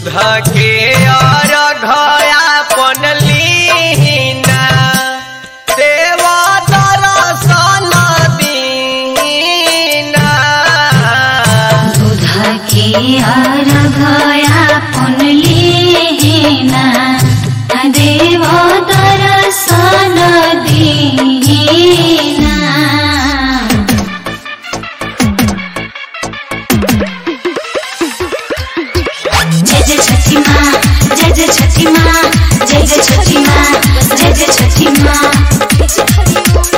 के और घया पनलीना देवा दरसन दीना दूध के अर्घया पुनलीना देव दर्शन दीना जय जय छठी माँ जय जय छठी माँ जय जय छठी माँ जय जय छठी माँ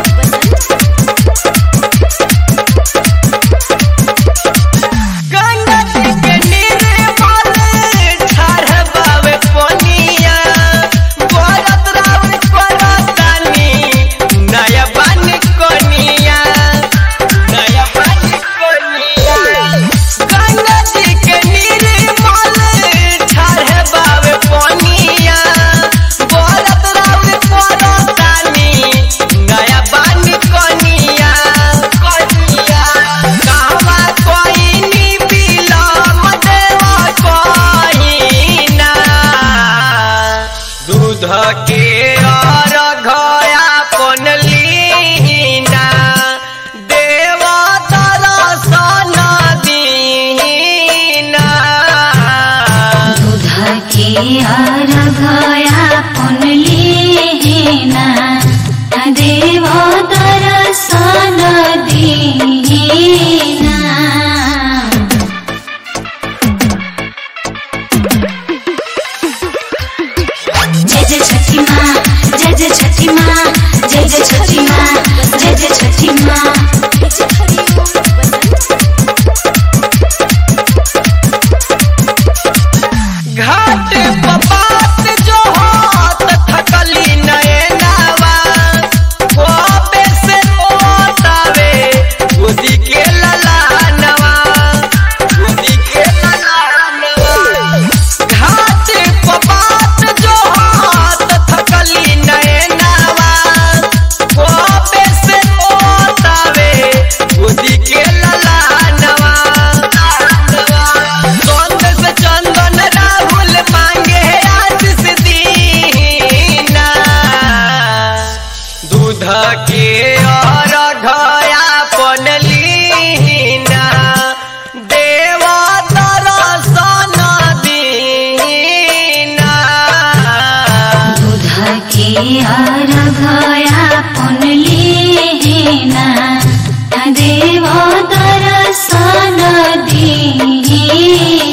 गंगा जी के निर्मल ठहरबावे पनिया भरत रावण करतानी नया बन कनिया नया बन कनिया गंगा जी के निर्मल ठहरबावे पनिया भरत रावण करतानी नया बन कनिया कनिया कहवा कोइनी बिलम देवा कोइना दूध के और घया पनलीना देवा दरसन दीना दूध के अर्घया पुनलीना देव दर्शन दीना जय जय छठी माँ जय जय छठी माँ जय जय छठी माँ जय जय छठी माँ घाट पपात जो हाथ थकली नयनावा कोबे से ओतावे गोदी के ललानवा गोदी के ललानवा घाट पपात जो हाथ थकली नयनावा कोबे से ओतावे गोदी के ललानवा चंद से चंदन राहुल मांगे आज से दीना दूध के और घया पनलीना देवा दरसन दीना दूध के अर्घया पुनलीना देव दर्शन दीना